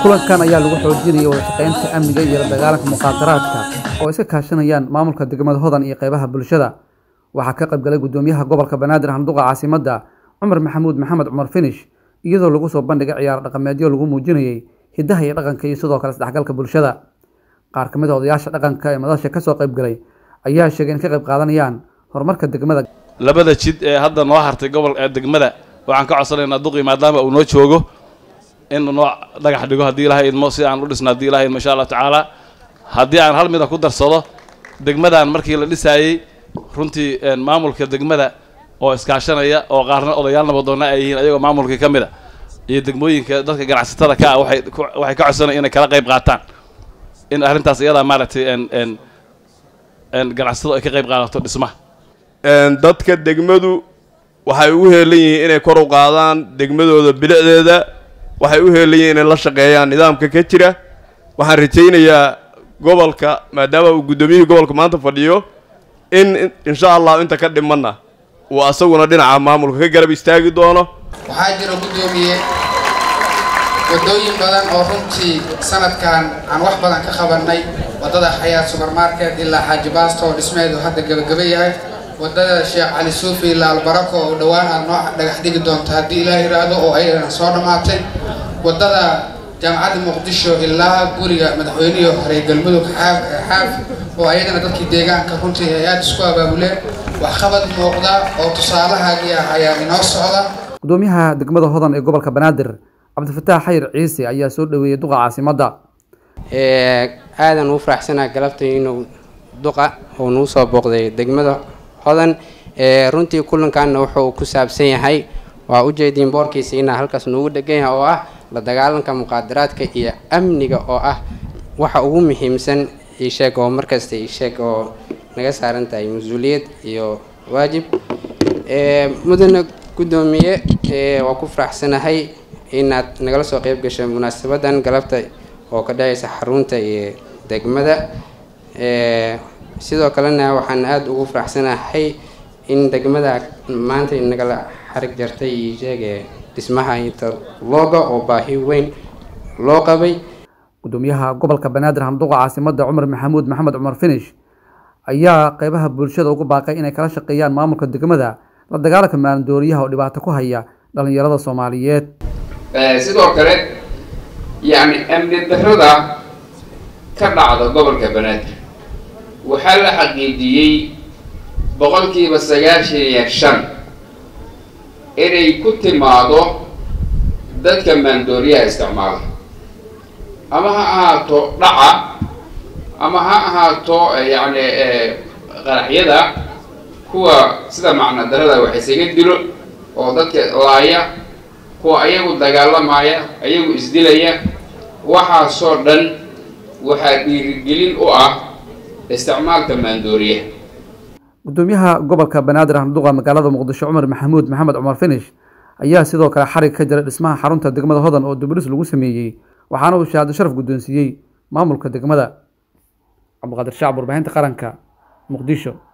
kulankan ayaa lagu xoojinayay wada shaqaynta amniga iyo la dagaalanka muqaadaraadka oo iska kaashanayaan maamulka degmada hodan iyo qeybaha bulshada waxaa ka qaybgalay gudoomiyaha gobolka banaadir handuqa caasimadda cumar maxamuud maxamed cumar finish iyadoo lagu soo bandhigay ciyaar dhaqameedyo lagu muujinayay hiddaha iyo dhaqanka iyo sidoo kale isdhexgalka bulshada qaar ka mid a odayaasha dhaqanka ee madasha kasoo qaybgalay ayaa sheegay in ka qayb qaadanayaan horumarka degmada labada jid ee hadda noo hartay gobol ee degmada waxaan ka codsanaynaa duqii maadaama uu noo joogo in noo dhagax dhigo haddii ilahay idmo si aan u dhisno haddii ilahay idmo insha allahu tacaala haddii aan hal mida ku darsado degmadan markii la dhisaayey runtii maamulka degmada oo iskaashanaya oo qaarna odayaal nabadoonna ay yihiin ayagoo maamulkii ka mid a iyo degmooyinka dadka ganacsatada ka ah waxay waxay ka codsanayan inay kala qayb qaataan in arrintaas iyadaa maaragtay ganacsatadu ay ka qayb qaadato dhismaha dadka degmadu waxay u heelan yihiin inay kor u qaadaan degmadooda bilicdeeda waxay u heelan yihiin inay la shaqeeyaan nidaamka ka jira waxaan rajaynayaa gobolka maadaama uu guddoomiyihii gobolka maanta fadhiyo in insha allahu inta ka dhimanna uu asaguna dhinaca maamulka ka garab istaagi doono waxaa jira guddoomiye waddooyin badan oo runtii sanadkan aan wax badan ka qabannay waddada xayaat subermarket ilaa xaaji baasto oo dhismeedu hadda gebagaba yahay waddada sheekh cali suufi ilaa albarako oo dhowaan aad noo dhagax dhigi doonto haddii ilaah yidhaahdo oo ayadana soo dhammaatay waddada jaamacadda muqdisho ilaa guriga madaxweynihii hore galmudug xaaf xaaf oo ayadana dadkii deegaanka runtii ay aada isku abaabuleen waxqabad muuqda oo tusaalahaagii ah ayaa inoo socda gudoomiyaha degmada hodan ee gobolka banaadir cabdifataax xayir ciise ayaa soo dhaweeyey duqa caasimadda aadan uu faraxsanaa galabtay inuu duqa uu nagu soo booqday degmada hodan runtii kulankaana wuxuu ku saabsan yahay waa ujeediin boorkiisa inaa halkaas noogu dhegan yahay oo ah la dagaalanka muqaadaraadka iyo amniga oo ah waxa ugu muhiimsan isheeg oo markasta isheeg oo naga saaran tahay mas-uuliyad iyo waajib mudane guddoomiye waa ku faraxsanahay inaad nagala soo qeyb gashay munaasabadan galabta oo ka dhacaysa xarunta iyo degmada sidoo kalena waxaan aada ugu faraxsanahay in degmada maanta nagala xarig jartay iyo sheege dhismaha interloga oo baahi weyn loo qabay gudoomiyaha gobolka banaadir handuqa caasimadda cumar maxamuud maxamed cumar finish ayaa qeybaha bulshada ugu baaqay inay kala shaqeeyaan maamulka degmada la dagaalanka maalindooriyaha oo dhibaato ku haya dhalinyarada soomaaliyeed sidoo kale yacni amni darrada ka dhacda gobolka banaadir waxaa la xaqiijiyey boqolkiiba sagaashan iyo shan inay ku timaado dadka maandooriyaha isticmaala ama ha ahaato dhaca ama ha ahaato yacni qaraxyada kuwa sida macna darada wax isaga dilo oo dadka laaya kuwa ayagu dagaalamaya ayagu isdilaya waxaasoo dhan waxaa dhiirigelin u ah isticmaalka maandooriyaha gudoomiyaha gobolka banaadir handuqa magaalada muqdisho cumar maxamuud maxamed cumar finish ayaa sidoo kale xarig ka jira dhismaha xarunta degmada hodan oo dubdhis lagu sameeyey waxaana uu shahaado sharaf guddoonsiiyey maamulka degmada cabdiqaadir shacab warbaahinta qaranka muqdisho